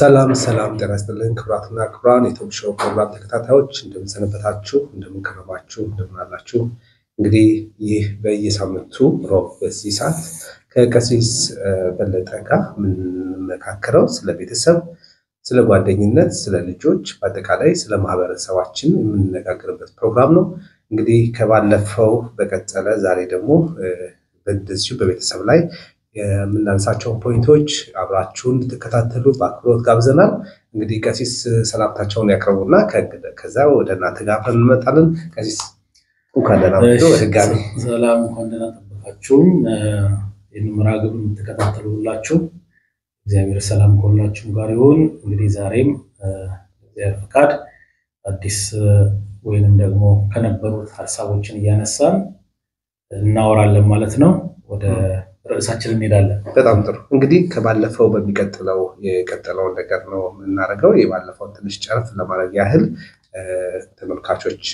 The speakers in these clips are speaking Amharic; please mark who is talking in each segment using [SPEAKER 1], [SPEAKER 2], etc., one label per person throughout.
[SPEAKER 1] ሰላም ሰላም፣ ጤና ይስጥልን ክቡራትና ክቡራን የቶክ ሾው ፕሮግራም ተከታታዮች እንደምንሰነበታችሁ፣ እንደምንከረማችሁ፣ እንደምናላችሁ። እንግዲህ ይህ በየሳምንቱ ሮብ በዚህ ሰዓት ከቀሲስ በለጠ ጋር የምንመካከረው ስለ ቤተሰብ፣ ስለ ጓደኝነት፣ ስለ ልጆች፣ በአጠቃላይ ስለ ማህበረሰባችን የምንነጋገርበት ፕሮግራም ነው። እንግዲህ ከባለፈው በቀጠለ ዛሬ ደግሞ በዚሁ በቤተሰብ ላይ የምናነሳቸውን ፖይንቶች አብራችሁን እንድትከታተሉ በአክብሮት ጋብዘናል። እንግዲህ ቀሲስ ሰላምታቸውን ያቅርቡና ከዛ ወደ እናንተ ጋር አብረን እንመጣለን። ቀሲስ እንኳን ደህና መጡ። በድጋሚ
[SPEAKER 2] ሰላም፣ እንኳን ደህና ጠበቃችሁን። ይህን መርሃ ግብር የምትከታተሉ ሁላችሁ እግዚአብሔር ሰላም ከሁላችሁም ጋር ይሁን። እንግዲህ ዛሬም እግዚአብሔር ፈቃድ አዲስ ወይንም ደግሞ ከነበሩት ሀሳቦችን እያነሳን እናወራለን ማለት ነው። ወደ ርዕሳችን እንሄዳለን።
[SPEAKER 1] በጣም ጥሩ። እንግዲህ ከባለፈው በሚቀጥለው የቀጠለውን ነገር ነው የምናደርገው። የባለፈውን ትንሽ ጨረፍ ለማድረግ ያህል ተመልካቾች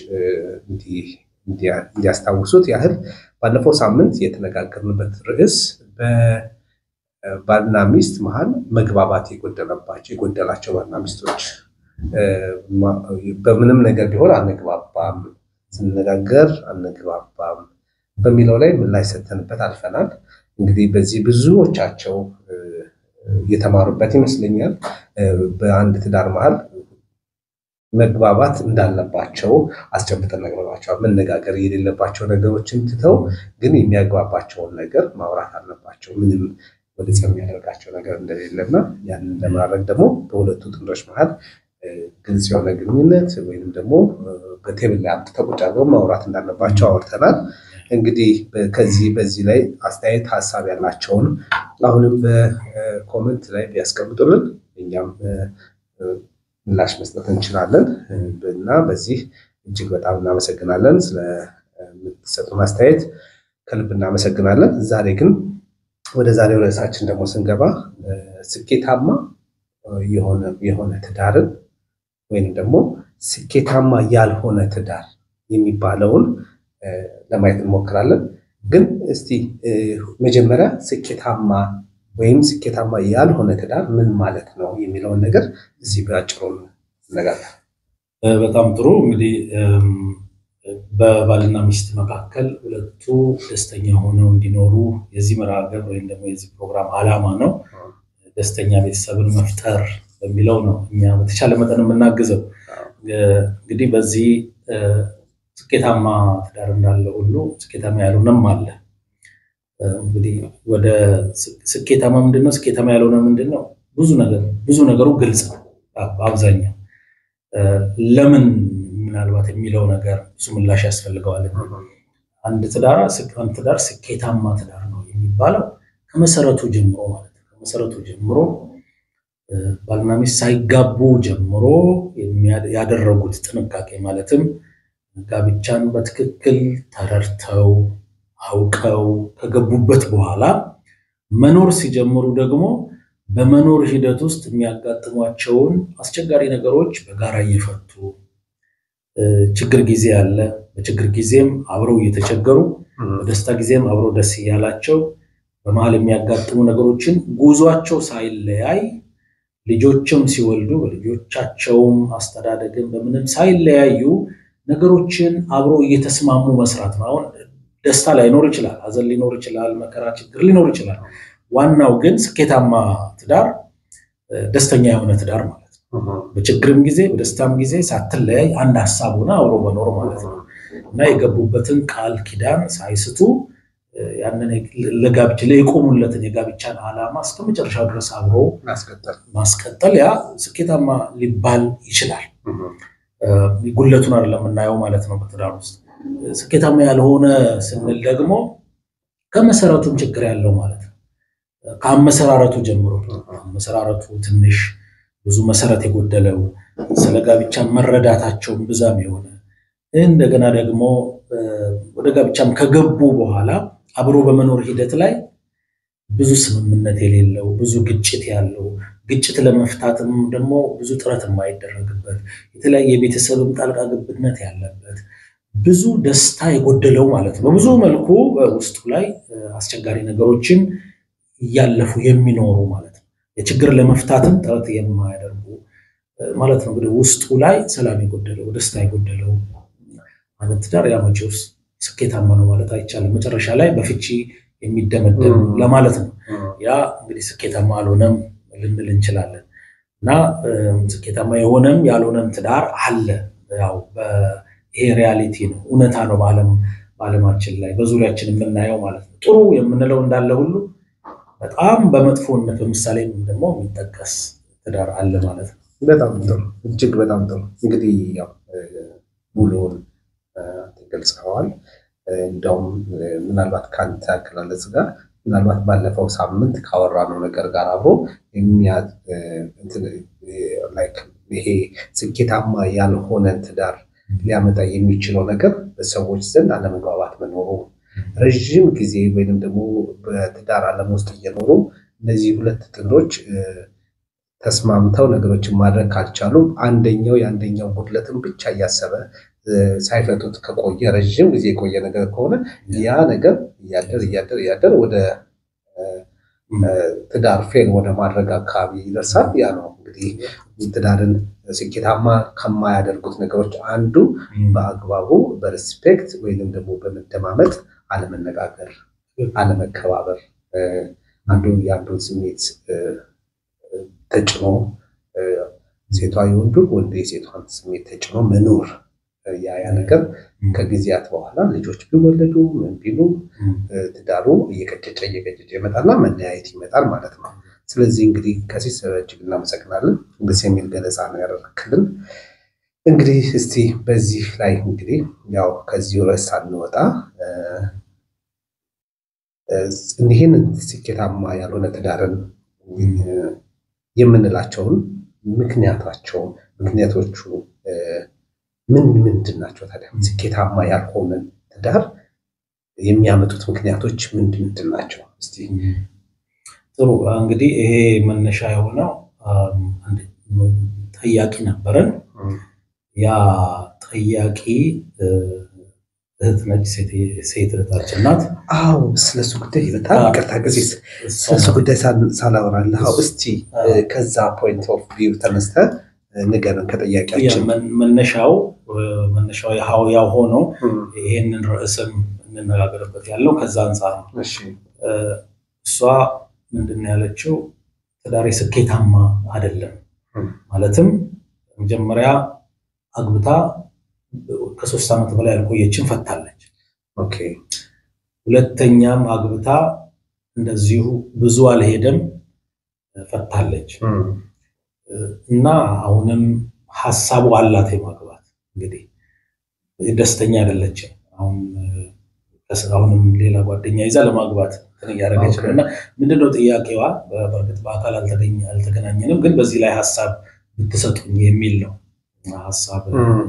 [SPEAKER 1] እንዲያስታውሱት ያህል ባለፈው ሳምንት የተነጋገርንበት ርዕስ በባልና ሚስት መሀል መግባባት የጎደለባቸው የጎደላቸው ባልና ሚስቶች በምንም ነገር ቢሆን አንግባባም፣ ስንነጋገር አንግባባም በሚለው ላይ ምላሽ ሰተንበት አልፈናል። እንግዲህ በዚህ ብዙዎቻቸው የተማሩበት ይመስለኛል። በአንድ ትዳር መሀል መግባባት እንዳለባቸው አስጨብጠን ነግረናቸዋል። መነጋገር የሌለባቸው ነገሮችን ትተው ግን የሚያግባባቸውን ነገር ማውራት አለባቸው። ምንም ወደ ጸብ የሚያደርጋቸው ነገር እንደሌለና ያንን ለማድረግ ደግሞ በሁለቱ ጥንዶች መሀል ግልጽ የሆነ ግንኙነት ወይም ደግሞ በቴብል ላይ አምጥተው ቁጭ አድርገው ማውራት እንዳለባቸው አውርተናል። እንግዲህ ከዚህ በዚህ ላይ አስተያየት ሀሳብ ያላቸውን አሁንም በኮመንት ላይ ቢያስቀምጡልን እኛም ምላሽ መስጠት እንችላለን እና በዚህ እጅግ በጣም እናመሰግናለን። ስለምትሰጡን አስተያየት ከልብ እናመሰግናለን። ዛሬ ግን ወደ ዛሬው ርዕሳችን ደግሞ ስንገባ ስኬታማ የሆነ ትዳርን ወይም ደግሞ ስኬታማ ያልሆነ ትዳር የሚባለውን ለማየት እንሞክራለን። ግን እስቲ መጀመሪያ ስኬታማ ወይም ስኬታማ ያልሆነ ትዳር ምን ማለት ነው የሚለውን ነገር እዚህ በአጭሩ እነጋገር።
[SPEAKER 2] በጣም ጥሩ እንግዲህ በባልና ሚስት መካከል ሁለቱ ደስተኛ ሆነው እንዲኖሩ የዚህ መርሃ ግብር ወይም ደግሞ የዚህ ፕሮግራም ዓላማ ነው። ደስተኛ ቤተሰብን መፍጠር በሚለው ነው እኛ በተቻለ መጠን የምናግዘው። እንግዲህ በዚህ ስኬታማ ትዳር እንዳለ ሁሉ ስኬታማ ያልሆነም አለ። እንግዲህ ወደ ስኬታማ ምንድን ነው? ስኬታማ ያልሆነ ምንድን ነው? ብዙ ነገር ብዙ ነገሩ ግልጽ ነው። በአብዛኛው ለምን ምናልባት የሚለው ነገር ብዙ ምላሽ ያስፈልገዋል። አንድ ትዳር አንድ ትዳር ስኬታማ ትዳር ነው የሚባለው ከመሰረቱ ጀምሮ ማለት ነው። ከመሰረቱ ጀምሮ ባልና ሚስት ሳይጋቡ ጀምሮ ያደረጉት ጥንቃቄ ማለትም ጋብቻን በትክክል ተረድተው አውቀው ከገቡበት በኋላ መኖር ሲጀምሩ ደግሞ በመኖር ሂደት ውስጥ የሚያጋጥሟቸውን አስቸጋሪ ነገሮች በጋራ እየፈቱ ችግር ጊዜ አለ። በችግር ጊዜም አብረው እየተቸገሩ፣ በደስታ ጊዜም አብረው ደስ እያላቸው በመሀል የሚያጋጥሙ ነገሮችን ጉዟቸው ሳይለያይ ልጆችም ሲወልዱ በልጆቻቸውም አስተዳደግም በምንም ሳይለያዩ ነገሮችን አብሮ እየተስማሙ መስራት ነው። አሁን ደስታ ላይኖር ይችላል፣ ሐዘን ሊኖር ይችላል፣ መከራ ችግር ሊኖር ይችላል። ዋናው ግን ስኬታማ ትዳር ደስተኛ የሆነ ትዳር ማለት ነው። በችግርም ጊዜ በደስታም ጊዜ ሳትለያይ አንድ ሀሳብ ሆነ አብሮ መኖር ማለት ነው እና የገቡበትን ቃል ኪዳን ሳይስቱ ያንን ለጋብቻ የቆሙለትን የጋብቻን ዓላማ እስከ መጨረሻው ድረስ አብሮ ማስቀጠል ያ ስኬታማ ሊባል ይችላል። ጉለቱን አይደለም የምናየው ማለት ነው። በትዳር ውስጥ ስኬታማ ያልሆነ ስንል ደግሞ ከመሰረቱም ችግር ያለው ማለት ነው። ከአመሰራረቱ ጀምሮ አመሰራረቱ ትንሽ ብዙ መሰረት የጎደለው ስለ ጋብቻ መረዳታቸውን ብዛም የሆነ እንደገና ደግሞ ወደ ጋብቻም ከገቡ በኋላ አብሮ በመኖር ሂደት ላይ ብዙ ስምምነት የሌለው ብዙ ግጭት ያለው ግጭት ለመፍታትም ደግሞ ብዙ ጥረት የማይደረግበት የተለያየ የቤተሰብም ጣልቃ ገብነት ያለበት ብዙ ደስታ የጎደለው ማለት ነው። በብዙ መልኩ በውስጡ ላይ አስቸጋሪ ነገሮችን እያለፉ የሚኖሩ ማለት ነው። የችግር ለመፍታትም ጥረት የማያደርጉ ማለት ነው። እንግዲህ ውስጡ ላይ ሰላም የጎደለው ደስታ የጎደለው ማለት ትዳር ያ መቼውስ ስኬታማ ነው ማለት አይቻልም። መጨረሻ ላይ በፍቺ የሚደመደም ለማለት ነው። ያ እንግዲህ ስኬታማ አልሆነም ልንል እንችላለን። እና ስኬታማ የሆነም ያልሆነም ትዳር አለ። ያው ይሄ ሪያሊቲ ነው፣ እውነታ ነው በዓለም በዓለማችን ላይ በዙሪያችን የምናየው ማለት ነው። ጥሩ የምንለው እንዳለ ሁሉ በጣም በመጥፎነት በምሳሌ ደግሞ የሚጠቀስ ትዳር አለ ማለት ነው።
[SPEAKER 1] በጣም ጥሩ፣ እጅግ በጣም ጥሩ። እንግዲህ ያው ሙሉውን ገልጸዋል። እንደውም ምናልባት ከአንተ አገላለጽ ጋር ምናልባት ባለፈው ሳምንት ካወራነው ነገር ጋር አብሮ ይሄ ስኬታማ ያልሆነን ትዳር ሊያመጣ የሚችለው ነገር በሰዎች ዘንድ አለመግባባት መኖሩ፣ ረዥም ጊዜ ወይንም ደግሞ በትዳር ዓለም ውስጥ እየኖሩ እነዚህ ሁለት ጥንዶች ተስማምተው ነገሮችን ማድረግ ካልቻሉ አንደኛው የአንደኛው ጉድለትን ብቻ እያሰበ ሳይፈቱት ከቆየ ረዥም ጊዜ የቆየ ነገር ከሆነ ያ ነገር እያደር እያደር እያደር ወደ ትዳር ፌል ወደ ማድረግ አካባቢ ይደርሳል። ያ ነው እንግዲህ ትዳርን ስኬታማ ከማያደርጉት ነገሮች አንዱ በአግባቡ በሬስፔክት ወይንም ደግሞ በመደማመጥ አለመነጋገር፣ አለመከባበር፣ አንዱ የአንዱን ስሜት ተጭኖ ሴቷ የወንዱን ወንዱ የሴቷን ስሜት ተጭኖ መኖር ያ ያ ነገር ከጊዜያት በኋላ ልጆች ቢወለዱ ምን ቢሉ ትዳሩ እየቀጨጨ እየቀጨጨ ይመጣልና መለያየት ይመጣል ማለት ነው። ስለዚህ እንግዲህ ከዚህ እጅግ እናመሰግናለን። ደስ የሚል ገለጻ ነው ያደረክልን። እንግዲህ እስቲ በዚህ ላይ እንግዲህ ያው ከዚህ ርዕስ ሳንወጣ ይህን ስኬታማ ያልሆነ ትዳርን የምንላቸውን ምክንያታቸውን ምክንያቶቹ ምን ምንድን ናቸው ታዲያ? ስኬታማ ያልሆነ ትዳር የሚያመጡት ምክንያቶች ምንድን ምንድን ናቸው? እስቲ
[SPEAKER 2] ጥሩ እንግዲህ ይሄ መነሻ የሆነው ጠያቂ ነበረን። ያ ጠያቂ እህት ነች፣ ሴት እህታችን ናት።
[SPEAKER 1] አዎ ስለሱ ጉዳይ በጣም ይቅርታ ጊዜ ስለሱ ጉዳይ ሳላወራልህ፣ እስቲ ከዛ ፖይንት ኦፍ ቪው ተነስተህ ንገረን ከጠያቂያችን
[SPEAKER 2] መነሻው መነሻው ያው ሆኖ ይህንን ርዕስም እንነጋገርበት ያለው ከዛ አንጻር ነው። እሷ ምንድን ነው ያለችው? ትዳሬ ስኬታማ አይደለም። ማለትም መጀመሪያ አግብታ ከሶስት ዓመት በላይ ያልቆየችን ፈታለች። ሁለተኛም አግብታ እንደዚሁ ብዙ አልሄደም ፈታለች። እና አሁንም ሀሳቡ አላት የማግባት እንግዲህ ደስተኛ አይደለችም። አሁንም ሌላ ጓደኛ ይዛ ለማግባት እያደረገች ነው። እና ምንድነው ጥያቄዋ? በእርግጥ በአካል አልተገናኘንም፣ ግን በዚህ ላይ ሀሳብ ብትሰጡኝ የሚል ነው ሀሳብ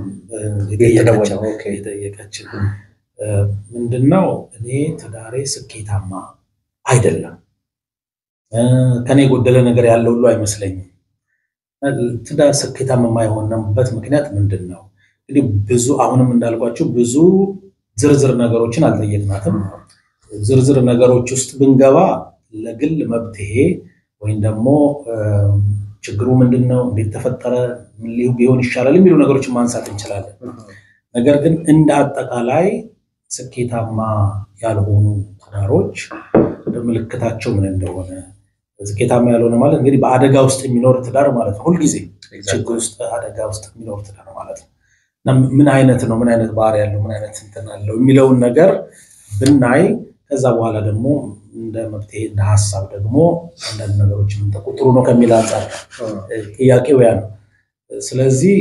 [SPEAKER 2] የጠየቀችን። ምንድነው እኔ ትዳሬ ስኬታማ አይደለም፣ ከኔ የጎደለ ነገር ያለ ሁሉ አይመስለኝም ትዳር ስኬታማ የማይሆንበት ምክንያት ምንድን ነው? እንግዲህ ብዙ አሁንም እንዳልኳቸው ብዙ ዝርዝር ነገሮችን አልጠየቅናትም። ዝርዝር ነገሮች ውስጥ ብንገባ ለግል መብትሄ ወይም ደግሞ ችግሩ ምንድን ነው፣ እንዴት ተፈጠረ፣ ቢሆን ይሻላል የሚሉ ነገሮችን ማንሳት እንችላለን። ነገር ግን እንደ አጠቃላይ ስኬታማ ያልሆኑ ትዳሮች ምልክታቸው ምን እንደሆነ ስኬታማ ያልሆነ ማለት እንግዲህ በአደጋ ውስጥ የሚኖር ትዳር ማለት ነው። ሁልጊዜ ችግር ውስጥ አደጋ ውስጥ የሚኖር ትዳር ማለት ነው። ምን አይነት ነው? ምን አይነት ባህሪ ያለው ምን አይነት እንትን አለው የሚለውን ነገር ብናይ ከዛ በኋላ ደግሞ እንደ መፍትሄ እንደ ሀሳብ ደግሞ አንዳንድ ነገሮች ጥሩ ነው ከሚል አንጻር ጥያቄው ያ ነው። ስለዚህ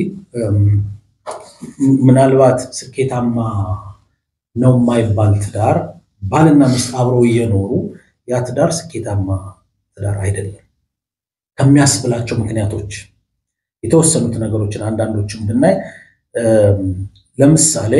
[SPEAKER 2] ምናልባት ስኬታማ ነው የማይባል ትዳር ባልና ሚስት አብረው እየኖሩ ያ ትዳር ስኬታማ ትዳር አይደለም ከሚያስብላቸው ምክንያቶች የተወሰኑት ነገሮችን አንዳንዶችን ብናይ ለምሳሌ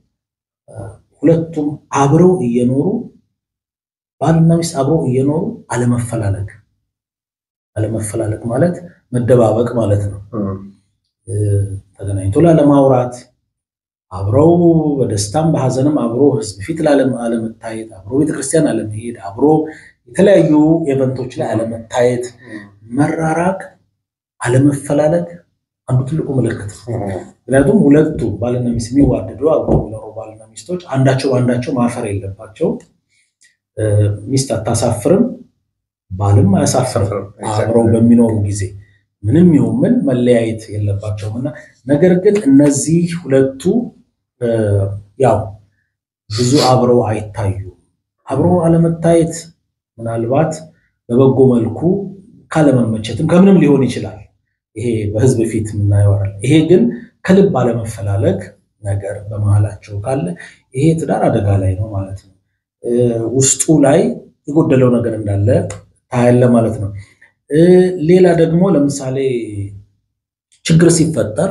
[SPEAKER 2] ሁለቱም አብረው እየኖሩ ባልና ሚስት አብረው እየኖሩ አለመፈላለግ አለመፈላለግ ማለት መደባበቅ ማለት ነው። ተገናኝቶ ላለማውራት አብረው በደስታም በሐዘንም አብሮ ሕዝብ ፊት አለመታየት፣ አብሮ ቤተክርስቲያን አለመሄድ፣ አብሮ የተለያዩ ኤቨንቶች ላይ አለመታየት፣ መራራቅ፣ አለመፈላለግ አንዱ ትልቁ ምልክት ነው። ምክንያቱም ሁለቱ ባልና ሚስት የሚዋደዱ አብረው የሚኖሩ ባልና ሚስቶች አንዳቸው በአንዳቸው ማፈር የለባቸውም። ሚስት አታሳፍርም፣ ባልም አያሳፍርም። አብረው በሚኖሩ ጊዜ ምንም ይሁን ምን መለያየት የለባቸውም እና ነገር ግን እነዚህ ሁለቱ ያው ብዙ አብረው አይታዩም። አብረው አለመታየት ምናልባት በበጎ መልኩ ካለመመቸትም ከምንም ሊሆን ይችላል። ይሄ በህዝብ ፊት የምናየው አይደለም። ይሄ ግን ከልብ አለመፈላለግ ነገር በመሀላቸው ካለ ይሄ ትዳር አደጋ ላይ ነው ማለት ነው። ውስጡ ላይ የጎደለው ነገር እንዳለ ታያለ ማለት ነው። ሌላ ደግሞ ለምሳሌ ችግር ሲፈጠር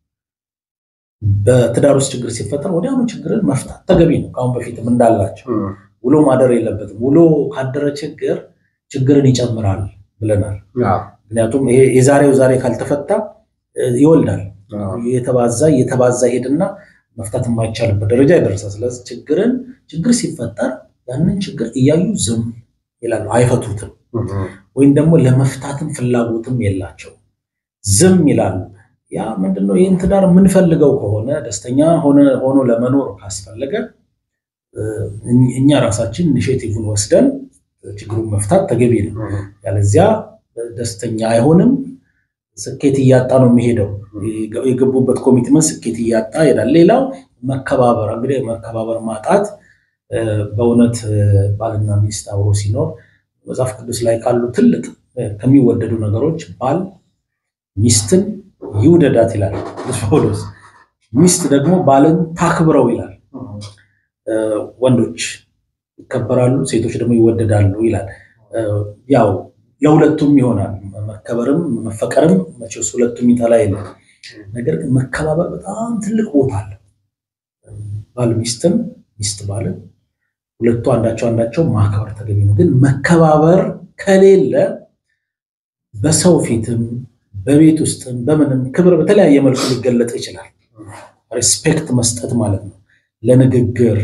[SPEAKER 2] በትዳር ውስጥ ችግር ሲፈጠር ወዲያውኑ ችግርን መፍታት ተገቢ ነው። ከአሁን በፊትም እንዳላቸው ውሎ ማደር የለበትም። ውሎ ካደረ ችግር ችግርን ይጨምራል ብለናል። ምክንያቱም ይሄ የዛሬው ዛሬ ካልተፈታ ይወልዳል። የተባዛ የተባዛ ሄድና መፍታት የማይቻልበት ደረጃ ይደርሳል። ስለዚህ ችግርን ችግር ሲፈጠር ያንን ችግር እያዩ ዝም ይላሉ፣ አይፈቱትም። ወይም ደግሞ ለመፍታትም ፍላጎትም የላቸው ዝም ይላሉ። ያ ምንድነው? ይህን ትዳር የምንፈልገው ከሆነ ደስተኛ ሆኖ ለመኖር ካስፈለገ እኛ ራሳችን ኢኒሼቲቭን ወስደን ችግሩን መፍታት ተገቢ ነው። ያለዚያ ደስተኛ አይሆንም። ስኬት እያጣ ነው የሚሄደው። የገቡበት ኮሚትመንት ስኬት እያጣ ይሄዳል። ሌላው መከባበር፣ እንግዲህ መከባበር ማጣት በእውነት ባልና ሚስት አብሮ ሲኖር መጽሐፍ ቅዱስ ላይ ካሉ ትልቅ ከሚወደዱ ነገሮች ባል ሚስትን ይውደዳት ይላል ቅዱስ ጳውሎስ። ሚስት ደግሞ ባልን ታክብረው ይላል። ወንዶች ይከበራሉ፣ ሴቶች ደግሞ ይወደዳሉ ይላል። ያው ለሁለቱም ይሆናል። መከበርም መፈቀርም መቼስ ሁለቱም ይጠላ የለም። ነገር ግን መከባበር በጣም ትልቅ ቦታ አለ። ባል ሚስትን፣ ሚስት ባልን ሁለቱ አንዳቸው አንዳቸው ማክበር ተገቢ ነው። ግን መከባበር ከሌለ በሰው ፊትም በቤት ውስጥም በምንም ክብር በተለያየ መልኩ ሊገለጥ ይችላል። ሪስፔክት መስጠት ማለት ነው። ለንግግር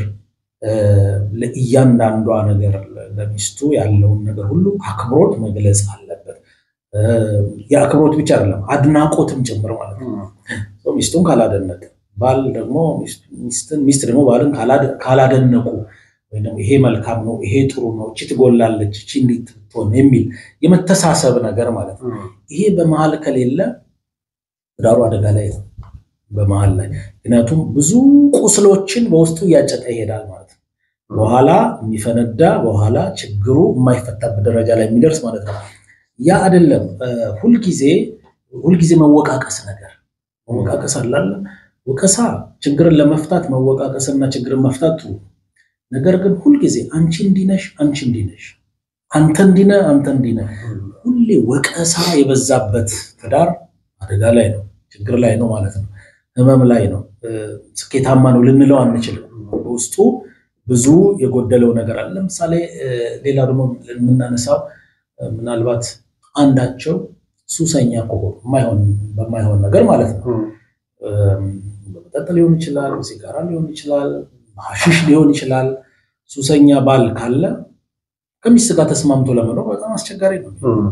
[SPEAKER 2] ለእያንዳንዷ ነገር ለሚስቱ ያለውን ነገር ሁሉ አክብሮት መግለጽ አለበት። የአክብሮት ብቻ አይደለም አድናቆትም ጭምር ማለት ነው። ሚስቱን ካላደነቀ ባል ደግሞ ሚስትን ሚስት ደግሞ ባልን ካላደነቁ ወይ ደግሞ ይሄ መልካም ነው፣ ይሄ ጥሩ ነው፣ እቺ ትጎላለች፣ እቺ እንዲህ ትሆን የሚል የመተሳሰብ ነገር ማለት ነው። ይሄ በመሀል ከሌለ ትዳሩ አደጋ ላይ ነው። በመሀል ላይ ምክንያቱም ብዙ ቁስሎችን በውስጡ እያጨቀ ይሄዳል ማለት ነው። በኋላ የሚፈነዳ በኋላ ችግሩ የማይፈታበት ደረጃ ላይ የሚደርስ ማለት ነው። ያ አይደለም ሁልጊዜ ሁልጊዜ መወቃቀስ ነገር መወቃቀስ አላለ ወቀሳ ችግርን ለመፍታት መወቃቀስና ችግርን መፍታት ነገር ግን ሁልጊዜ አንቺ እንዲነሽ አንቺ እንዲነሽ አንተ እንዲነ አንተ እንዲነ ሁሌ ወቀሳ የበዛበት ትዳር አደጋ ላይ ነው፣ ችግር ላይ ነው ማለት ነው። ህመም ላይ ነው። ስኬታማ ነው ልንለው አንችልም። በውስጡ ብዙ የጎደለው ነገር አለ። ለምሳሌ ሌላ ደግሞ የምናነሳው ምናልባት አንዳቸው ሱሰኛ ከሆኑ በማይሆን ነገር ማለት ነው በመጠጥ ሊሆን ይችላል፣ ሲጋራ ሊሆን ይችላል፣ ሐሺሽ ሊሆን ይችላል። ሱሰኛ ባል ካለ ከሚስት ጋር ተስማምቶ ለመኖር በጣም አስቸጋሪ ነው።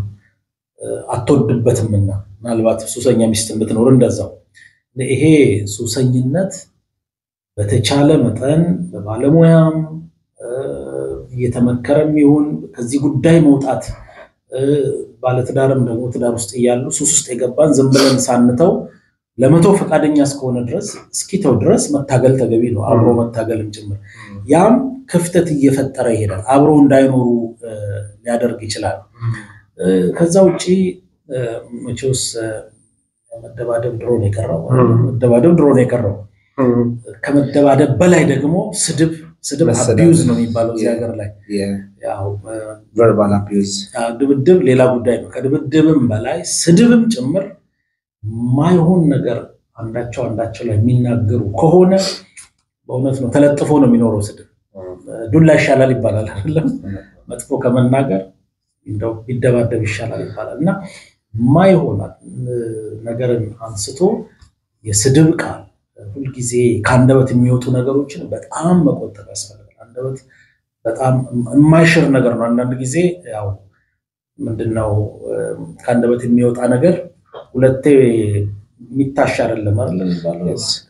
[SPEAKER 2] አትወድበትምና ምናልባት ሱሰኛ ሚስት ብትኖር እንደዛው። ይሄ ሱሰኝነት በተቻለ መጠን በባለሙያም እየተመከረም ይሁን ከዚህ ጉዳይ መውጣት ባለትዳርም ደግሞ ትዳር ውስጥ እያሉ ሱስ ውስጥ የገባን ዝም ብለን ሳንተው ለመተው ፈቃደኛ እስከሆነ ድረስ እስኪተው ድረስ መታገል ተገቢ ነው። አብሮ መታገልም ጭምር ያም ክፍተት እየፈጠረ ይሄዳል። አብሮ እንዳይኖሩ ሊያደርግ ይችላል። ከዛ ውጭ መቼውስ መደባደብ ድሮ ነው የቀረው። መደባደብ ድሮ ነው የቀረው። ከመደባደብ በላይ ደግሞ ስድብ ስድብ አቢዩዝ ነው የሚባለው እዚህ ሀገር ላይ
[SPEAKER 1] ቨርባል አቢዩዝ
[SPEAKER 2] ድብድብ ሌላ ጉዳይ ነው። ከድብድብም በላይ ስድብም ጭምር ማይሆን ነገር አንዳቸው አንዳቸው ላይ የሚናገሩ ከሆነ በእውነት ነው ተለጥፎ ነው የሚኖረው። ስድብ ዱላ ይሻላል ይባላል አይደለም? መጥፎ ከመናገር እንደው ቢደባደብ ይሻላል ይባላል እና ማይሆን ነገርን አንስቶ የስድብ ቃል ሁልጊዜ ከአንደበት የሚወጡ ነገሮችን በጣም መቆጠብ ያስፈልጋል። አንደበት በጣም የማይሽር ነገር ነው። አንዳንድ ጊዜ ያው ምንድነው ከአንደበት የሚወጣ ነገር ሁለቴ የሚታሽ አይደለም አይደል የሚባለው?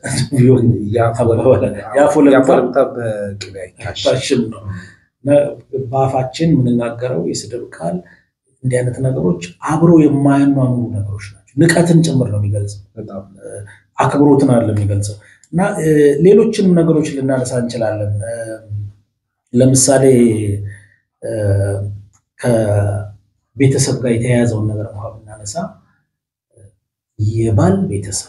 [SPEAKER 1] ያፎለምታ በቅቤ አይታሽ
[SPEAKER 2] ታሽም ነው። በአፋችን የምንናገረው የስድብ ቃል እንዲህ አይነት ነገሮች አብረው የማያኗኑ ነገሮች ናቸው። ንቀትን ጭምር ነው የሚገልጸው፣
[SPEAKER 1] በጣም
[SPEAKER 2] አክብሮትን አይደለም የሚገልጸው። እና ሌሎችንም ነገሮች ልናነሳ እንችላለን። ለምሳሌ ከቤተሰብ ጋር የተያያዘውን ነገር እንኳ ብናነሳ የባል ቤተሰብ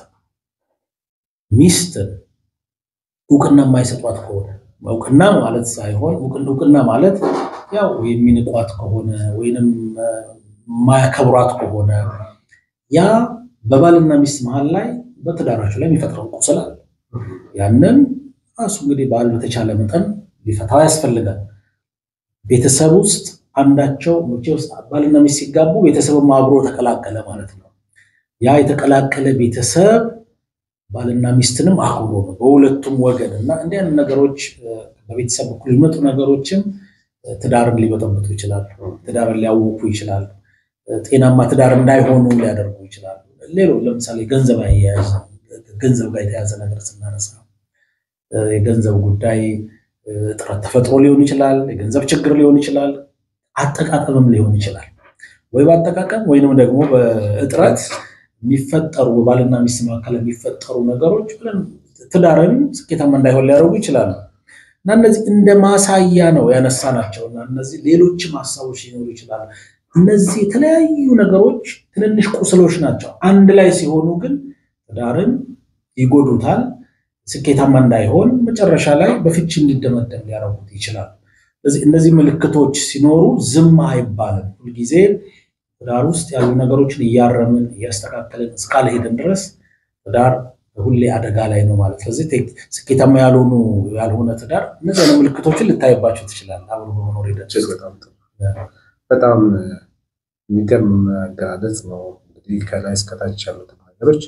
[SPEAKER 2] ሚስትን እውቅና የማይሰጧት ከሆነ እውቅና ማለት ሳይሆን እውቅና ማለት ያው የሚንቋት ከሆነ ወይንም የማያከብሯት ከሆነ ያ በባልና ሚስት መሀል ላይ በትዳራቸው ላይ የሚፈጥረው ቁስል አለ። ያንን ራሱ እንግዲህ ባል በተቻለ መጠን ሊፈታው ያስፈልጋል። ቤተሰብ ውስጥ አንዳቸው ውስጥ ባልና ሚስት ሲጋቡ ቤተሰብም አብሮ ተቀላቀለ ማለት ነው። ያ የተቀላቀለ ቤተሰብ ባልና ሚስትንም አክብሮ ነው በሁለቱም ወገን እና እንዲህ አይነት ነገሮች በቤተሰብ በኩል የሚመጡ ነገሮችም ትዳርን ሊበጠብጡ ይችላሉ። ትዳርን ሊያውኩ ይችላሉ። ጤናማ ትዳር እንዳይሆኑ ሊያደርጉ ይችላሉ። ሌሎች ለምሳሌ ገንዘብ አያያዝ ገንዘብ ጋር የተያዘ ነገር ስናነሳ የገንዘብ ጉዳይ እጥረት ተፈጥሮ ሊሆን ይችላል። የገንዘብ ችግር ሊሆን ይችላል። አጠቃቀምም ሊሆን ይችላል። ወይ በአጠቃቀም ወይንም ደግሞ በእጥረት የሚፈጠሩ በባልና ሚስት መካከል የሚፈጠሩ ነገሮች ብለን ትዳርን ስኬታማ እንዳይሆን ሊያደርጉ ይችላሉ እና እነዚህ እንደ ማሳያ ነው ያነሳናቸው እና እነዚህ ሌሎችም ሀሳቦች ሊኖሩ ይችላሉ። እነዚህ የተለያዩ ነገሮች ትንንሽ ቁስሎች ናቸው። አንድ ላይ ሲሆኑ ግን ትዳርን ይጎዱታል። ስኬታማ እንዳይሆን መጨረሻ ላይ በፍቺ እንዲደመደም ሊያደርጉት ይችላሉ። እነዚህ ምልክቶች ሲኖሩ ዝም አይባልም። ሁልጊዜ ትዳር ውስጥ ያሉ ነገሮችን እያረምን እያስተካከልን እስካልሄድን ድረስ ትዳር ሁሌ አደጋ ላይ ነው ማለት። ስለዚህ ስኬታማ ያልሆኑ ያልሆነ ትዳር እነዚህ አይነት ምልክቶችን ልታይባቸው ትችላለህ። አብሮ በመኖር ሂደት
[SPEAKER 1] በጣም የሚገርም አገላለጽ ነው። እንግዲህ ከላይ እስከታች ያሉትን ነገሮች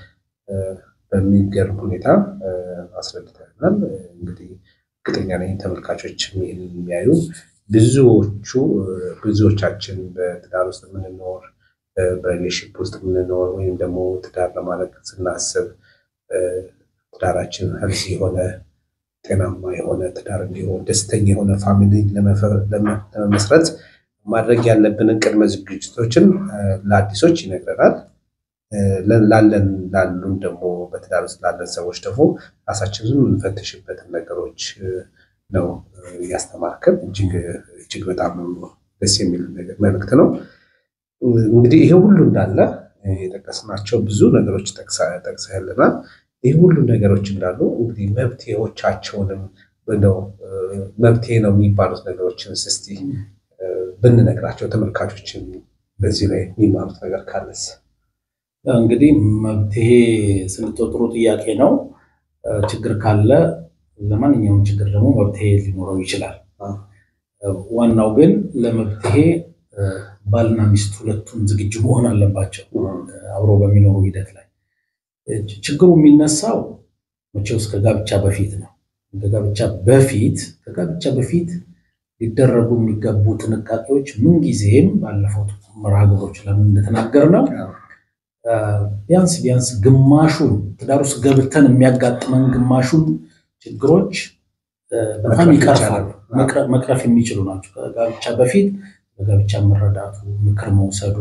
[SPEAKER 1] በሚገርም ሁኔታ አስረድተናል። እንግዲህ እርግጠኛ ነኝ ተመልካቾች ይህን የሚያዩ ብዙዎቹ ብዙዎቻችን በትዳር ውስጥ የምንኖር በሪሌሽንሽፕ ውስጥ የምንኖር ወይም ደግሞ ትዳር ለማድረግ ስናስብ ትዳራችን ሄልዚ የሆነ ጤናማ የሆነ ትዳር እንዲሆን ደስተኛ የሆነ ፋሚሊ ለመመስረት ማድረግ ያለብንን ቅድመ ዝግጅቶችን ለአዲሶች ይነግረናል። ላለን ላሉን ደግሞ በትዳር ውስጥ ላለን ሰዎች ደግሞ ራሳችን ዝም የምንፈትሽበትን ነገሮች ነው እያስተማርከን። እጅግ በጣም ደስ የሚል መልእክት ነው። እንግዲህ ይሄ ሁሉ እንዳለ የጠቀስናቸው ብዙ ነገሮች ጠቅሰህልናል። ይህ ሁሉ ነገሮች እንዳሉ እንግዲህ መብቴዎቻቸውንም ነው መብቴ ነው የሚባሉት ነገሮችን እስቲ ብንነግራቸው ተመልካቾችን በዚህ ላይ የሚማሩት ነገር ካለስ
[SPEAKER 2] እንግዲህ መብትሄ ስንተው ጥሩ ጥያቄ ነው። ችግር ካለ ለማንኛውም ችግር ደግሞ መብትሄ ሊኖረው ይችላል። ዋናው ግን ለመብትሄ ባልና ሚስት ሁለቱም ዝግጁ መሆን አለባቸው አብሮ በሚኖሩ ሂደት ላይ። ችግሩ የሚነሳው መቼውስ ከጋብቻ በፊት ነው። ከጋብቻ በፊት ከጋብቻ በፊት ሊደረጉ የሚገቡ ጥንቃቄዎች ምንጊዜም ባለፈው መርሃ ግብሮች ለምን እንደተናገር ነው ቢያንስ ቢያንስ ግማሹን ትዳር ውስጥ ገብተን የሚያጋጥመን ግማሹን ችግሮች በጣም ይቀርፋሉ፣ መቅረፍ የሚችሉ ናቸው። ከጋብቻ በፊት በጋብቻ መረዳቱ፣ ምክር መውሰዱ፣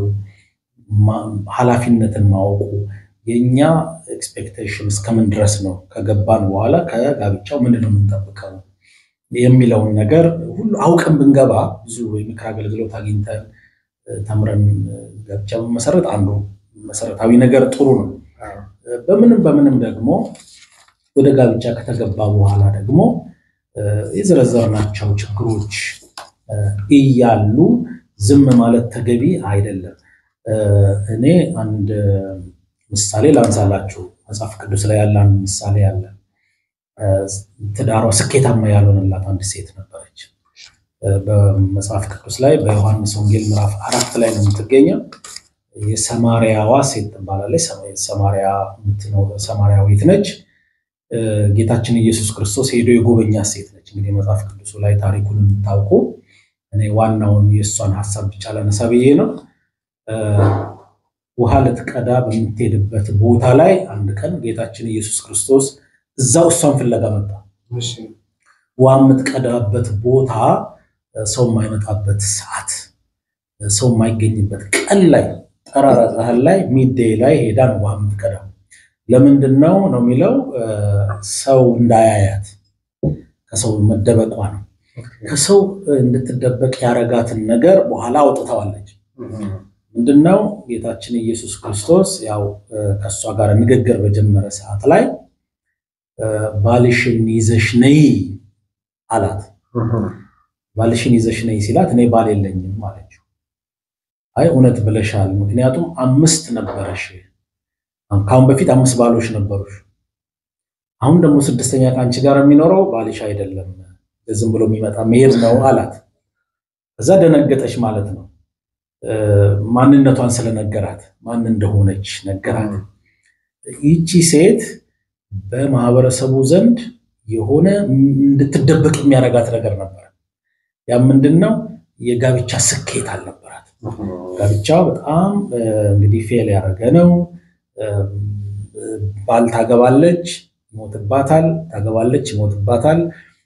[SPEAKER 2] ኃላፊነትን ማወቁ የእኛ ኤክስፔክቴሽን እስከምን ድረስ ነው፣ ከገባን በኋላ ከጋብቻው ምንድን ነው የምንጠብቀው የሚለውን ነገር ሁሉ አውቀን ብንገባ ብዙ የምክር አገልግሎት አግኝተን ተምረን ጋብቻ መሰረት አንዱ መሰረታዊ ነገር ጥሩ ነው። በምንም በምንም ደግሞ ወደ ጋብቻ ከተገባ በኋላ ደግሞ የዘረዘርናቸው ችግሮች እያሉ ዝም ማለት ተገቢ አይደለም። እኔ አንድ ምሳሌ ላንሳላችሁ። መጽሐፍ ቅዱስ ላይ ያለ አንድ ምሳሌ አለ። ትዳሯ ስኬታማ ያልሆነላት አንድ ሴት ነበረች። በመጽሐፍ ቅዱስ ላይ በዮሐንስ ወንጌል ምዕራፍ አራት ላይ ነው የምትገኘው። የሰማርያዋ ሴት ትባላለች። ሰማርያ የምትኖር ሰማርያዊት ነች። ጌታችን ኢየሱስ ክርስቶስ ሄዶ የጎበኛት ሴት ነች። እንግዲህ መጽሐፍ ቅዱሱ ላይ ታሪኩን የምታውቁ እኔ ዋናውን የእሷን ሀሳብ ብቻ ላነሳ ብዬ ነው። ውሃ ልትቀዳ በምትሄድበት ቦታ ላይ አንድ ቀን ጌታችን ኢየሱስ ክርስቶስ እዛው እሷን ፍለጋ መጣ። ውሃ የምትቀዳበት ቦታ ሰው የማይመጣበት ሰዓት፣ ሰው የማይገኝበት ቀን ላይ ጠራራ ፀሐይ ላይ ሚዴ ላይ ሄዳ ነው ውሃ የምትቀዳው። ለምንድን ነው ነው የሚለው ሰው እንዳያያት ከሰው መደበቋ ነው። ከሰው እንድትደበቅ ያረጋትን ነገር በኋላ አውጥተዋለች። ምንድነው ጌታችን ኢየሱስ ክርስቶስ ያው ከእሷ ጋር ንግግር በጀመረ ሰዓት ላይ ባልሽን ይዘሽ ነይ አላት። ባልሽን ይዘሽ ነይ ሲላት እኔ ባል የለኝም አለችው። አይ እውነት ብለሻል፣ ምክንያቱም አምስት ነበረሽ፣ ከአሁን በፊት አምስት ባሎች ነበሩሽ። አሁን ደግሞ ስድስተኛ ከአንቺ ጋር የሚኖረው ባልሽ አይደለም፣ ዝም ብሎ የሚመጣ መሄድ ነው አላት። እዛ ደነገጠች ማለት ነው። ማንነቷን ስለነገራት ማን እንደሆነች ነገራት። ይቺ ሴት በማህበረሰቡ ዘንድ የሆነ እንድትደበቅ የሚያደርጋት ነገር ነበር። ያ ምንድን ነው? የጋብቻ ስኬት አልነበራት። ጋብቻ በጣም እንግዲህ ፌል ያደረገ ነው። ባል ታገባለች፣ ይሞትባታል፣ ታገባለች፣ ይሞትባታል።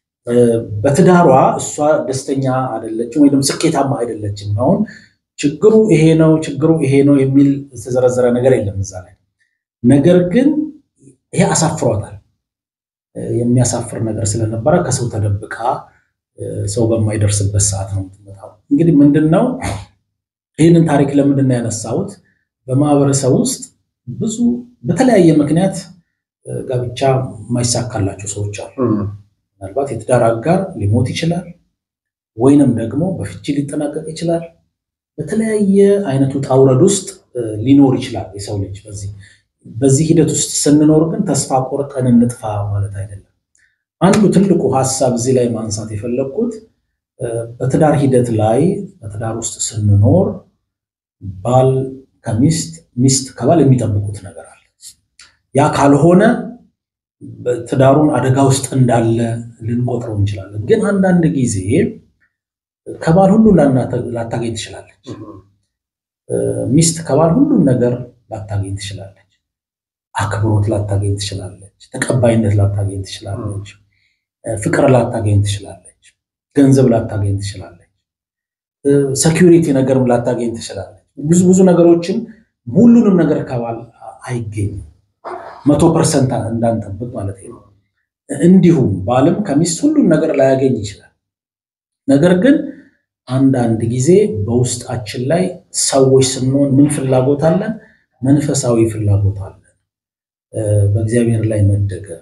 [SPEAKER 2] በትዳሯ እሷ ደስተኛ አይደለችም ወይም ስኬታማ አይደለችም። አሁን ችግሩ ይሄ ነው፣ ችግሩ ይሄ ነው የሚል የተዘረዘረ ነገር የለም እዛ ላይ። ነገር ግን ይሄ አሳፍሯታል። የሚያሳፍር ነገር ስለነበረ ከሰው ተደብቃ ሰው በማይደርስበት ሰዓት ነው የምትመጣው። እንግዲህ ምንድን ነው ይህንን ታሪክ ለምንድን ነው ያነሳሁት? በማህበረሰብ ውስጥ ብዙ በተለያየ ምክንያት ጋብቻ የማይሳካላቸው ሰዎች አሉ። ምናልባት የትዳር አጋር ሊሞት ይችላል፣ ወይንም ደግሞ በፍቺ ሊጠናቀቅ ይችላል። በተለያየ አይነት ውጣ ውረድ ውስጥ ሊኖር ይችላል የሰው ልጅ። በዚህ በዚህ ሂደት ውስጥ ስንኖር ግን ተስፋ ቆርጠን እንጥፋ ማለት አይደለም። አንዱ ትልቁ ሀሳብ እዚህ ላይ ማንሳት የፈለግኩት በትዳር ሂደት ላይ በትዳር ውስጥ ስንኖር ባል ከሚስት ሚስት ከባል የሚጠብቁት ነገር አለ። ያ ካልሆነ ትዳሩን አደጋ ውስጥ እንዳለ ልንቆጥረው እንችላለን። ግን አንዳንድ ጊዜ ከባል ሁሉ ላታገኝ ትችላለች። ሚስት ከባል ሁሉም ነገር ላታገኝ ትችላለች። አክብሮት ላታገኝ ትችላለች። ተቀባይነት ላታገኝ ትችላለች። ፍቅር ላታገኝ ትችላለች። ገንዘብ ላታገኝ ትችላለች። ሰኪዩሪቲ ነገርም ላታገኝ ትችላለች። ብዙ ብዙ ነገሮችን ሁሉንም ነገር ከባል አይገኝም። መቶ ፐርሰንት እንዳንጠብቅ ማለት ነው። እንዲሁም ባልም ከሚስት ሁሉም ነገር ላያገኝ ይችላል። ነገር ግን አንዳንድ ጊዜ በውስጣችን ላይ ሰዎች ስንሆን ምን ፍላጎት አለን? መንፈሳዊ ፍላጎት አለን። በእግዚአብሔር ላይ መደገፍ፣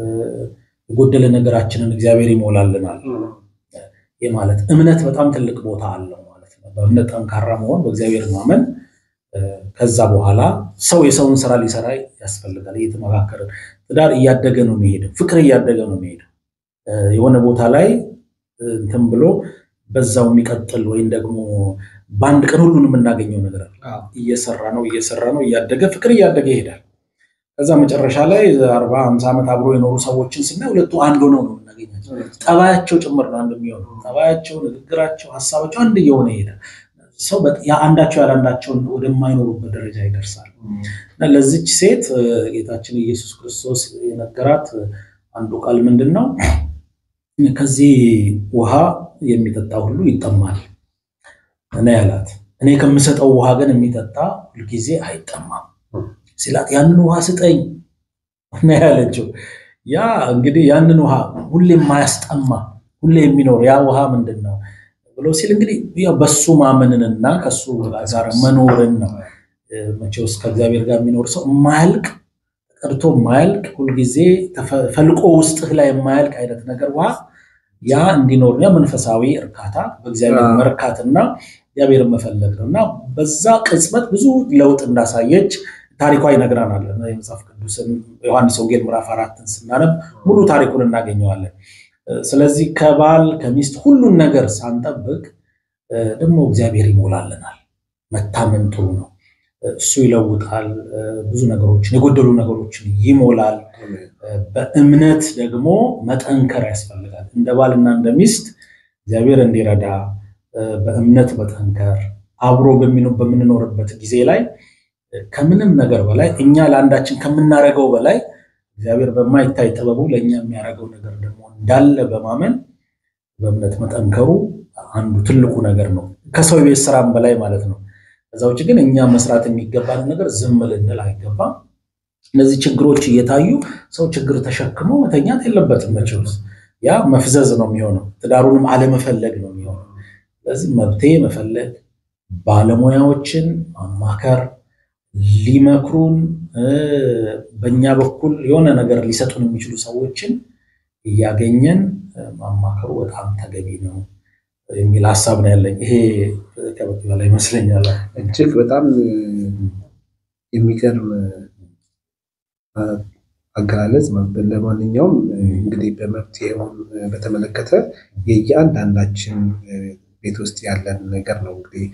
[SPEAKER 2] የጎደለ ነገራችንን እግዚአብሔር ይሞላልናል። ይህ ማለት እምነት በጣም ትልቅ ቦታ አለው ማለት ነው። በእምነት ጠንካራ መሆን፣ በእግዚአብሔር ማመን ከዛ በኋላ ሰው የሰውን ስራ ሊሰራ ያስፈልጋል። እየተመካከርን ትዳር እያደገ ነው የሚሄደው። ፍቅር እያደገ ነው የሚሄደው። የሆነ ቦታ ላይ እንትን ብሎ በዛው የሚቀጥል ወይም ደግሞ በአንድ ቀን ሁሉን የምናገኘው ነገር አለ። እየሰራ ነው እየሰራ ነው እያደገ ፍቅር እያደገ ይሄዳል። ከዛ መጨረሻ ላይ አርባ ሃምሳ ዓመት አብሮ የኖሩ ሰዎችን ስናይ ሁለቱ አንድ ሆነው ነው የምናገኛቸው። ጠባያቸው ጭምር ነው አንድ የሚሆነው። ጠባያቸው፣ ንግግራቸው፣ ሀሳባቸው አንድ እየሆነ ይሄዳል። ሰው አንዳቸው ያላንዳቸውን ወደማይኖሩበት ደረጃ ይደርሳል። እና ለዚች ሴት ጌታችን ኢየሱስ ክርስቶስ የነገራት አንዱ ቃል ምንድን ነው? ከዚህ ውሃ የሚጠጣ ሁሉ ይጠማል እኔ ያላት። እኔ ከምሰጠው ውሃ ግን የሚጠጣ ሁልጊዜ አይጠማም ሲላት ያንን ውሃ ስጠኝ ነው ያለችው። ያ እንግዲህ ያንን ውሃ ሁሌ የማያስጠማ ሁሌ የሚኖር ያ ውሃ ምንድን ነው ብሎ ሲል እንግዲህ በሱ ማመንንና ከሱ ጋር መኖርን ነው። መቼውስ ከእግዚአብሔር ጋር የሚኖር ሰው የማያልቅ ቀድቶ የማያልቅ ሁልጊዜ ፈልቆ ውስጥህ ላይ የማያልቅ አይነት ነገር ውሃ ያ እንዲኖር ያ መንፈሳዊ እርካታ በእግዚአብሔር መርካትና እግዚአብሔርን መፈለግ ነው እና በዛ ቅጽበት ብዙ ለውጥ እንዳሳየች ታሪኳ ይነግረናል። የመጽሐፍ ቅዱስን ዮሐንስ ወንጌል ምዕራፍ አራትን ስናነብ ሙሉ ታሪኩን እናገኘዋለን። ስለዚህ ከባል ከሚስት ሁሉን ነገር ሳንጠብቅ ደግሞ እግዚአብሔር ይሞላልናል። መታመን ጥሩ ነው። እሱ ይለውጣል። ብዙ ነገሮችን የጎደሉ ነገሮችን ይሞላል። በእምነት ደግሞ መጠንከር ያስፈልጋል። እንደ ባልና እንደ ሚስት እግዚአብሔር እንዲረዳ በእምነት መጠንከር አብሮ በምንኖርበት ጊዜ ላይ ከምንም ነገር በላይ እኛ ለአንዳችን ከምናደርገው በላይ እግዚአብሔር በማይታይ ጥበቡ ለእኛ የሚያደርገው ነገር ደግሞ እንዳለ በማመን በእምነት መጠንከሩ አንዱ ትልቁ ነገር ነው። ከሰው የቤት ስራም በላይ ማለት ነው። ከዛ ውጭ ግን እኛ መስራት የሚገባን ነገር ዝም ልንል አይገባም። እነዚህ ችግሮች እየታዩ ሰው ችግር ተሸክሞ መተኛት የለበትም። መቼስ ያ መፍዘዝ ነው የሚሆነው፣ ትዳሩንም አለመፈለግ ነው የሚሆነው። ስለዚህ መብቴ መፈለግ፣ ባለሙያዎችን ማማከር፣ ሊመክሩን በእኛ በኩል የሆነ ነገር ሊሰጡን የሚችሉ ሰዎችን እያገኘን ማማከሩ በጣም ተገቢ ነው የሚል ሀሳብ ነው ያለኝ። ይሄ ከበቂ በላይ ይመስለኛል።
[SPEAKER 1] እጅግ በጣም የሚገርም አገላለጽ። ለማንኛውም እንግዲህ በመፍትሄውን በተመለከተ የየአንዳንዳችን ቤት ውስጥ ያለን ነገር ነው እንግዲህ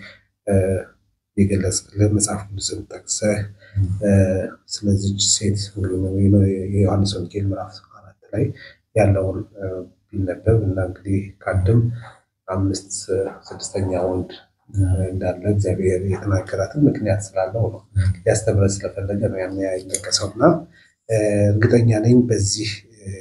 [SPEAKER 1] የገለጽክልን መጽሐፍ ቅዱስን ጠቅሰህ ስለዚች ሴት የዮሐንስ ወንጌል ምዕራፍ አራት ላይ ያለውን ቢነበብ እና እንግዲህ ከአንድም አምስት ስድስተኛ ወንድ እንዳለ እግዚአብሔር የተናገራትን ምክንያት ስላለው ነው ሊያስተምረን ስለፈለገ ነው ያን የጠቀሰው እና እርግጠኛ ነኝ በዚህ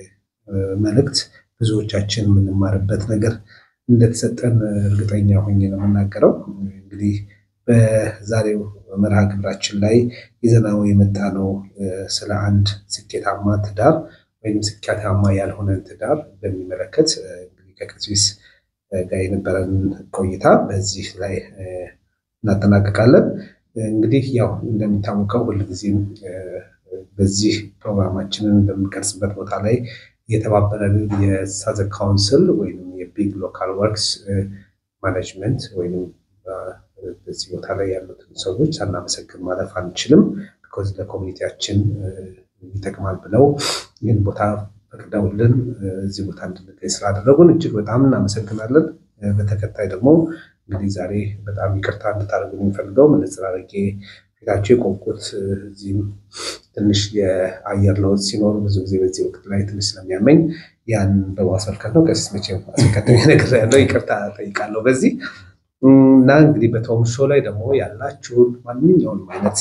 [SPEAKER 1] መልእክት ብዙዎቻችን የምንማርበት ነገር እንደተሰጠን እርግጠኛ ሆኜ ነው የምናገረው። እንግዲህ በዛሬው መርሃ ግብራችን ላይ ይዘናው የመጣ ነው ስለ አንድ ስኬታማ ትዳር ወይም ስኬታማ ያልሆነን ትዳር በሚመለከት እንግዲህ ከቀሲስ ጋር የነበረን ቆይታ በዚህ ላይ እናጠናቀቃለን። እንግዲህ ያው እንደሚታወቀው ሁልጊዜም በዚህ ፕሮግራማችንን በምንቀርጽበት ቦታ ላይ የተባበረን የሳዘ ካውንስል ወይም የቢግ ሎካል ወርክስ ማኔጅመንት ወይም በዚህ ቦታ ላይ ያሉትን ሰዎች ሳናመሰግን ማለፍ አንችልም። ቢኮዝ ለኮሚኒቲያችን ይጠቅማል ብለው ይህን ቦታ ፈቅደውልን እዚህ ቦታ እንድንገኝ ስላደረጉን እጅግ በጣም እናመሰግናለን። በተከታይ ደግሞ እንግዲህ ዛሬ በጣም ይቅርታ እንድታደርጉ የሚፈልገው መነጽር አድርጌ ፊታቸው የቆምኩት እዚህም ትንሽ የአየር ለውጥ ሲኖር ብዙ ጊዜ በዚህ ወቅት ላይ ትንሽ ስለሚያመኝ ያን በማስመልከት ነው። ቀሲስ መቼም አስቀድሜ ነገር ያለው ይቅርታ ጠይቃለሁ በዚህ እና እንግዲህ በቶም ሾው ላይ ደግሞ ያላችሁን ማንኛውንም አይነት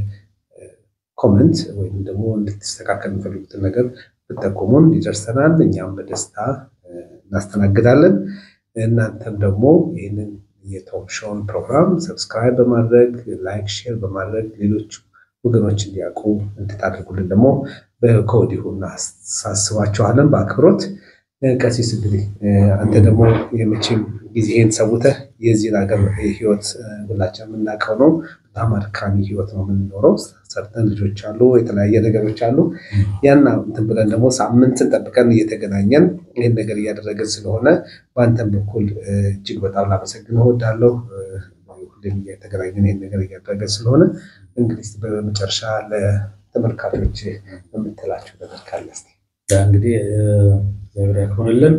[SPEAKER 1] ኮመንት ወይም ደግሞ እንድትስተካከል የሚፈልጉትን ነገር ብጠቁሙን ይደርሰናል። እኛም በደስታ እናስተናግዳለን። እናንተም ደግሞ ይህንን የቶም ሾውን ፕሮግራም ሰብስክራይብ በማድረግ ላይክ፣ ሼር በማድረግ ሌሎች ወገኖች እንዲያውቁ እንድታደርጉልን ደግሞ ከወዲሁ እናሳስባችኋለን በአክብሮት። ቀሲስ እንግዲህ አንተ ደግሞ የመቼም ጊዜህን ሰውተህ የዚህን ሀገር ህይወት ሁላችን የምናውቀው ነው። በጣም አድካሚ ህይወት ነው የምንኖረው። ሰርተን ልጆች አሉ፣ የተለያየ ነገሮች አሉ። ያና እንትን ብለን ደግሞ ሳምንትን ጠብቀን እየተገናኘን ይህን ነገር እያደረግን ስለሆነ በአንተም በኩል እጅግ በጣም ላመሰግን እወዳለሁ። ሁሌም እየተገናኘን ይህን ነገር እያደረገን ስለሆነ እንግዲህ በመጨረሻ ለተመልካቾች የምትላቸው ነገር ካለ እስኪ
[SPEAKER 2] እንግዲህ እግዚአብሔር ያክብርልን።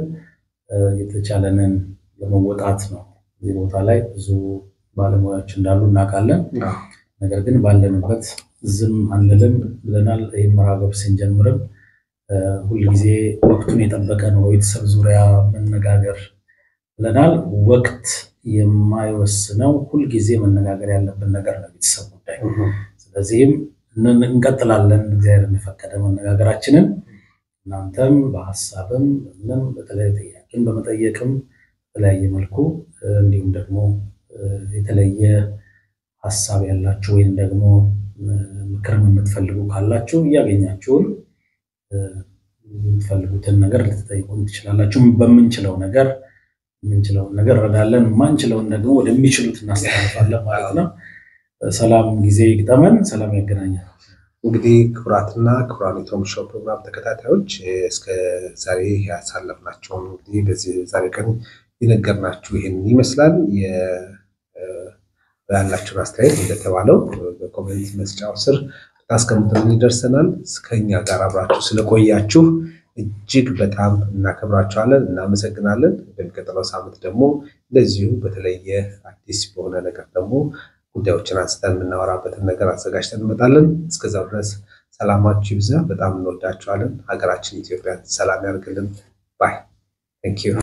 [SPEAKER 2] የተቻለንን ለመወጣት ነው። እዚህ ቦታ ላይ ብዙ ባለሙያዎች እንዳሉ እናውቃለን። ነገር ግን ባለንበት ዝም አንልም ብለናል። ይህ መርሃ ግብር ስንጀምርም ሁልጊዜ ወቅቱን የጠበቀ ነው ቤተሰብ ዙሪያ መነጋገር ብለናል። ወቅት የማይወስነው ሁልጊዜ መነጋገር ያለብን ነገር ነው ቤተሰብ ጉዳይ። ስለዚህም እንቀጥላለን እግዚአብሔር እንደፈቀደ መነጋገራችንን እናንተም በሀሳብም ምንም በተለያየ ጥያቄን በመጠየቅም በተለያየ መልኩ እንዲሁም ደግሞ የተለየ ሀሳብ ያላችሁ ወይም ደግሞ ምክርም የምትፈልጉ ካላችሁ እያገኛችሁን የምትፈልጉትን ነገር ልትጠይቁን ትችላላችሁ። በምንችለው ነገር የምንችለውን ነገር እንረዳለን፣ ማንችለውን ደግሞ ወደሚችሉት እናስተላልፋለን ማለት ነው። ሰላም ጊዜ ይግጠመን፣ ሰላም ያገናኛል።
[SPEAKER 1] እንግዲህ ክቡራትና ክቡራን የቶም ሾው ፕሮግራም ተከታታዮች እስከ ዛሬ ያሳለፍናቸውን እንግዲህ በዚህ ዛሬ ቀን የነገርናችሁ ይህን ይመስላል። ያላችሁን አስተያየት እንደተባለው በኮሜንት መስጫው ስር ታስቀምጡልን ይደርሰናል። ከኛ ጋር አብራችሁ ስለቆያችሁ እጅግ በጣም እናከብራችኋለን፣ እናመሰግናለን። በሚቀጥለው ሳምንት ደግሞ እንደዚሁ በተለየ አዲስ በሆነ ነገር ደግሞ ጉዳዮችን አንስተን የምናወራበትን ነገር አዘጋጅተን እንመጣለን። እስከዛው ድረስ ሰላማችሁ ይብዛ። በጣም እንወዳችኋለን። ሀገራችን ኢትዮጵያን ሰላም ያርግልን። ባይ ቴንክ ዩ